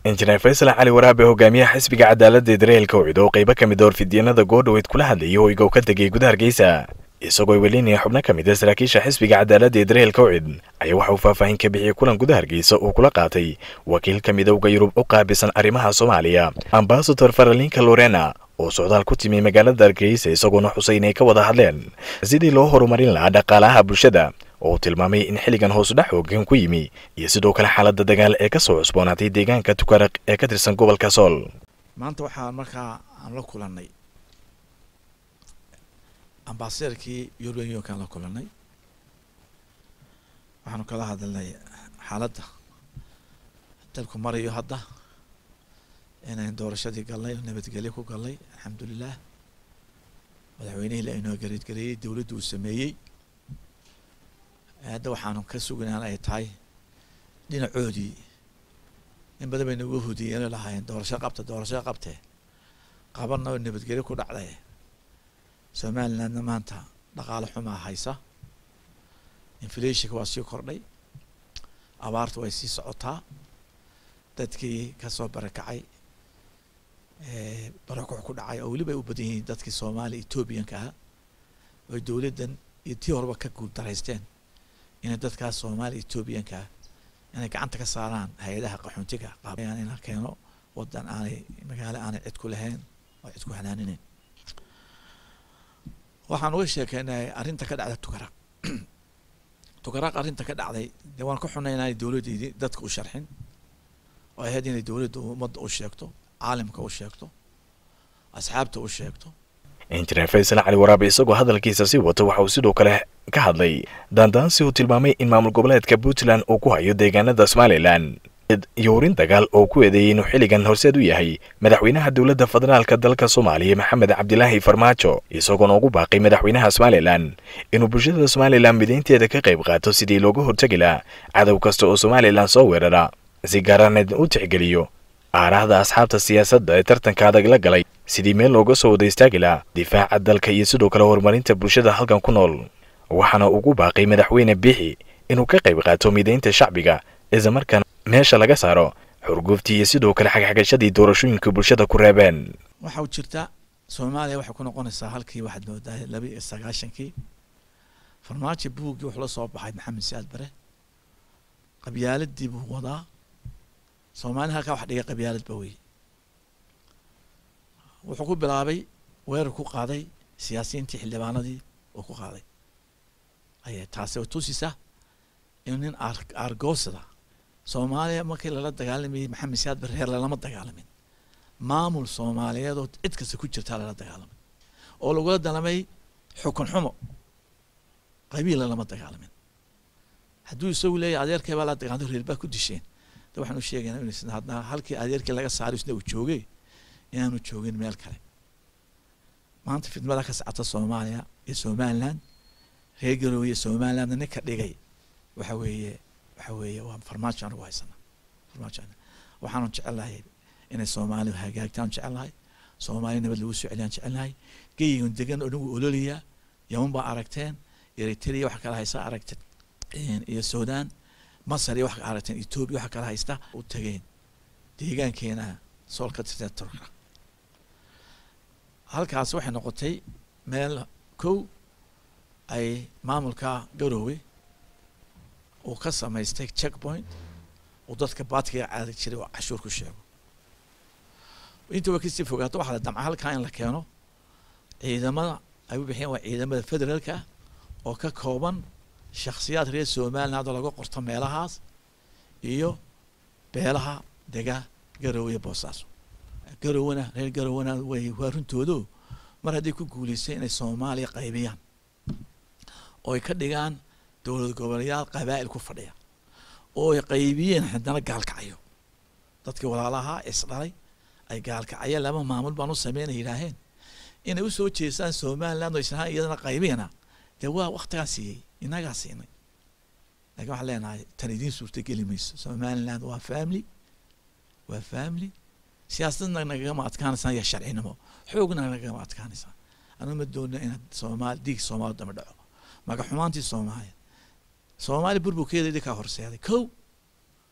injineer faysal cali waraabe hogaamiyaha xisbiga cadaaladda dareelka ucid oo qaybo ka mid a warfidyenada goodhaweyd kula hadlayay hoyga uu ka tegay gudaha hargeysa isagoo welinaya xubno ka mid a saraakiisha xisbiga cadaaladda ee dareelka ucid ayaa waxa uu faahfaahin ka bixiyey kulan gudaha hargeysa uu kula qaatay wakiil ka midowga yurub u qaabisan arrimaha soomaaliya ambasador faralinka lorena oo socdaal ku timi magaalada hargeysa isagoona xusay inay ka wada hadleen sidii loo horumarin lahaa dhaqaalaha bulshada oo uu tilmaamay in xilligan hoosudhac hoogan ku yimi iyo sidoo kale xaaladda dagaal ee ka soo cusboonaatay deegaanka tukaraq ee ka tirsan gobolka sool maanta waxaa markaa aan la kulannay ambasaderkii european unionkaan la kulannay waxaanu kala hadalnay xaaladda dalku marayo hadda inayn doorashadii galnay oo nabadgelyo ku galnay alxamdulilah madaxweynihii la inoo gareedgareeyey dowladdu uu sameeyey hadda waxaanu ka sugnaan ay tahay dhinacoodii in badan bay nagu hudiyeen lahaayeen doorasho qabta doorasho qabtee qabanna oo nabadgelyo ku dhacday somalilandna maanta dhaqaale xumaa haysa inflationka waa sii kordhay abaarta way sii socotaa dadkii kasoo barakacay barakuc ku dhacay oo weliba ay u badan yihiin dadkii soomaaliya ethoobiyanka ahaa oy dowladdan iyo tii horeba ka guuldaraysteen inay dadkaas soomaaliya ethoobiyanka ah inay gacanta ka saaraan hay-adaha qaxoontiga qaabayaan in la keeno wadan aanay magaalo aanay cid ku lahayn oo cid ku hanaanineyn waxaan uga sheekeynay arrinta ka dhacda tukaraq tukaraq arrinta ka dhacday dee waan ka xunay inaanay dowladdeydii dadka u sharxin oo ahayd inay dowladda ummadda u sheegto caalamka u sheegto asxaabta u sheegto injineer faysal cali waraabe isagoo hadalkiisa sii wato waxa uu sidoo kale ka hadlay daandaansi uu tilmaamay in maamul goboleedka puntland uu ku hayo deegaanada somalilan iyo urin dagaal oo ku eedeeyey inuu xilligan horseed u yahay madaxweynaha dowladda federaalka dalka soomaaliya maxamed cabdilaahi farmaajo isagoona ugu baaqay madaxweynaha somalilan inuu bulshada somalilan midaynteeda ka qayb qaato sidii looga hortegi lahaa cadow kasta oo somalilan soo weerara si gaaraneed u tixgeliyo aaraahda asxaabta siyaasadda ee tartanka adag la galay sidii meel looga soo wada istaagi lahaa difaaca dalka iyo sidoo kale horumarinta bulshada halkan ku nool waxaana ugu baaqay madaxweyne biixi inuu ka qayb qaato midaynta shacbiga islamarkaana meesha laga saaro xurguftii iyo sidoo kale xagxagashadii doorashooyinka bulshada ku reebeen waxa u jirta soomaaliya waxay ku noqonaysaa halkii waxaad moodaa laba iyo sagaashankii farmaajo buuggii wuxuu la soo baxay maxamed saad bare qabyaaladii buu wadaa soomaaliya halkaa wax dhigay qabyaalad ba wey wuxuu ku bilaabay weerar ku qaaday siyaasiyiintii xildhibaanadii uu ku qaaday ayay taasi oo tusisa inuu nin aargoosada soomaaliya markii lala dagaalamayay maxamed siyaad bare reer lalama dagaalamin maamul soomaaliyeed oo cid kasta ku jirtaa lala dagaalamay oo lagula dalamay xukun xumo qabiila lama dagaalamin hadduu isagu leeyahy adeerkay baa la dagaalantay reer baa ku disheen de waxaan u sheegaynaa in hadna halkii adeerkii laga saaray isna uu joogay inaanu joogin meel kale maanta fidmada ka socota soomaaliya iyo somaliland reer garoowe iyo somalilandna ninka dhigay waxa weeye waxa weeye waa farmaajo anigu haysana farmaajo waxaanu jecelnahay inay soomaaliya hagaagtaan jecelnahay soomaaliya nabad lagu soo celiyaan jecelnahay geyigan degan oo dhan wuu ololayaa yaman baa aragteen eritrea waxa kala haysa aragteen iyo sudan masar iyo waxa aragteen etoobiya waxa kala haysta u tageen deegaankeena sool ka tirsan turka halkaas waxay noqotay meel kow ay maamulka garoowe uu ka samaystay checkpoint uu dadka baadkiga caadi jiray oo cashuur ku sheego inta way kasii fogaato waxaa la damca halkaa in la keeno ciidamada ay u bixiyeen waa ciidamada federaalka ah oo ka kooban shakhsiyaad reer somaliland oo laga qorto meelahaas iyo beelaha dega garoowe iyo boosaaso garowana reer garowana way waa runtoodo mar hadday ku guuleysay inay soomaaliya qaybiyaan oo ay ka dhigaan dowlad goboleyaal qabaa'il ku fadhiya oo ay qaybiyeen haddana gaalkacyo dadkii walaalaha isdhalay ay gaalkacyo laba maamul baan u sameynay yidhaaheen inay usoo jeestaan somaliland oo isnahaan iyadana qaybiyana dee waa waktigaa siiyey inagaa siinay lakin waxaan leenahay tan idiin suurtageli mayso somaliland waa family waa family siyaasadna nagagama adkaanaysaan iyo sharcinimo xoogna nagagama adkaanaysaan anu ma doona inaad soomaali dhiig soomaali dama dhaco magaxumaantii soomaaliya soomaaliya burburkeeda idinkaa horseeday kow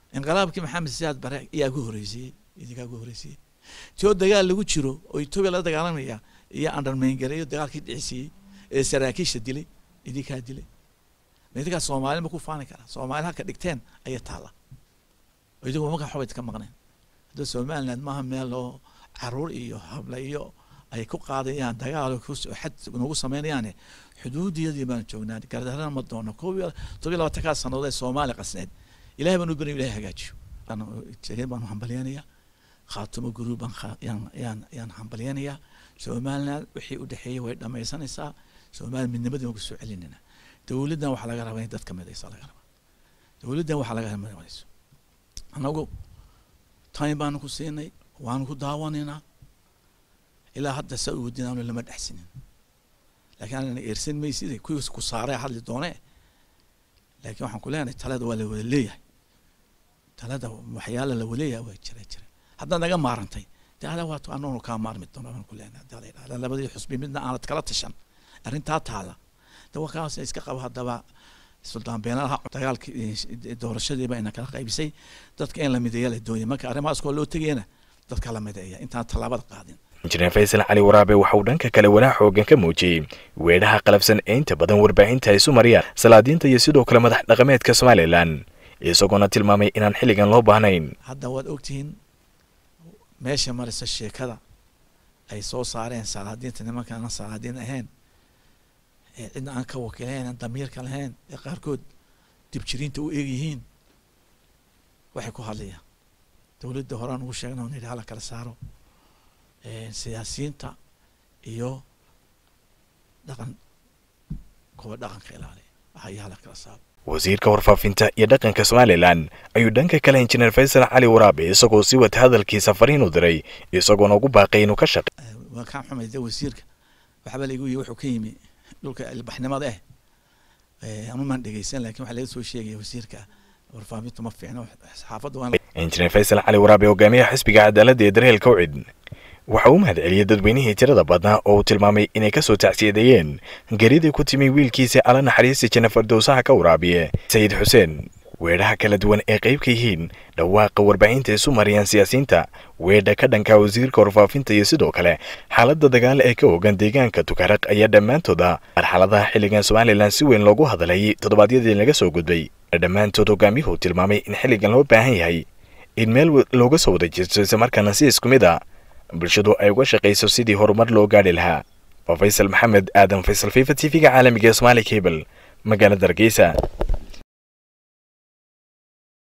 inqilaabkii maxamed siyaad bare ayaa ku horreysiyey idinkaa ku horreysiyey tio dagaal lagu jiro oo etoobiya la dagaalamaya iyo andarmayngareeyo dagaalkii dhicisiiyey ee saraakiisha dilay idinkaa dilay ma idinkaa soomaali ma ku faani karaa soomaali halka dhigteen ayay taalla oo idigu markaa waxba idinka maqneen hadda somaliland maaha meel oo caruur iyo habla iyo ay ku qaadayaan dagaal xad nagu sameynayaane xuduudiyadii baan joognaa gardarana ma doono koob iyo todobiyo labaatankaa sannadood ee soomaali qasneed ilahay baan u beri ilahay hagaajiyo jegeen baan hambalyanayaa khaatumo guruub baan yaan yaan yaan hambalyanayaa somaliland wixii u dhexeeyey way dhamaysanaysaa somaliland midnimadii waan kusoo celinayna dowladdan waxaa laga rabaa in dadka midaysa laga rabaa dowladdan waxaa laga midayso anagu time baanu ku siinay waanu ku daawanaynaa ilaa hadda saa u wadinaanu lama dhexsinin laakiin anana eersan maysid kuwiis ku saaree hadli doonee laakiin waxaan ku leenahay talada waa la wada leeyahay talada waxyaala la wada leeyahay waa jira jira haddaad naga maarantay dee adaa waa anoonu kaa maarmi doono baan ku leenahay haddaa la yidhahda labadii xusbi midna aanad kala tashan arrintaa taala de waa kaas iska qabo haddaba suldaan beenalaha dagaalkii doorashadiiba ina kala qaybisay dadka in la mideeya la doonaya marka arrimahaas koo loo tegayana dadka la mideeya intaan tallaabada qaadin injineer faysal cali waraabe waxa uu dhanka kale walaa xoogan ka muujiyey weedhaha qalabsan ee inta badan warbaahinta ay isu mariyaan salaadiinta iyo sidoo kale madax dhaqameedka somalilan isagoona tilmaamay inaan xilligan loo baahnayn hadda waad ogtihiin meesha marisa sheekada ay soo saareen salaadiinta nimankaan salaadiin ahayn ee cidna aan ka wakilayn aan damiirka lahayn ee qaarkood dibjiriinta u eeg yihiin waxay ku hadlayaan dowladda horaan ugu sheegna on yidhi hala kala saaro siyaasiyiinta iyo dhaqan kuwa dhaqanka ilaaliya ayaa hala kala saaro wasiirka warfaafinta iyo dhaqanka somalilan ayuu dhanka kale injineer faysal cali waraabe isagoo sii wata hadalkiisa fariin u diray isagoona ugu baaqay inuu ka shaqe waa kaan xumay de wasiirka waxba laigu yihi wuxuu ka yimi dhulka ilbaxnimada eh ama maan dhegeysan lakin waxaa laga soo sheegaya wasiirka warfaafintu ma fiicno saxaafadda waa injineer faysal cali waraabe hogaamiyaha xisbiga cadaaladda ee daryeelka ucid waxa uu mahad celiyey dadweynihii tirada badnaa oo uu tilmaamay inay ka soo tacsiyadeeyeen geridii ku timi wiilkiisa ala naxariista jana fardowsaha ka waraabiye sayid xuseen weedhaha kala duwan ee qayb ka yihiin dhawaaqa warbaahinta isu mariyaan siyaasiyiinta weedha ka dhanka wasiirka warfaafinta iyo sidoo kale xaaladda dagaal ee ka ogan deegaanka tukaraq ayaa dhammaantooda marxaladaha xilligan somalilan si weyn loogu hadlayay toddobaadyadii laga soo gudbay dhammaantood hogaamiyuhu tilmaamay in xilligan loo baahan yahay in meel looga soo wada jirto islamarkaana si isku mid a bulshadu ay uga shaqayso sidii horumar loo gaadhi lahaa waa faysal maxamed aadan faysal fifa t v-ga caalamiga ee somaali cable magaalada hargeysa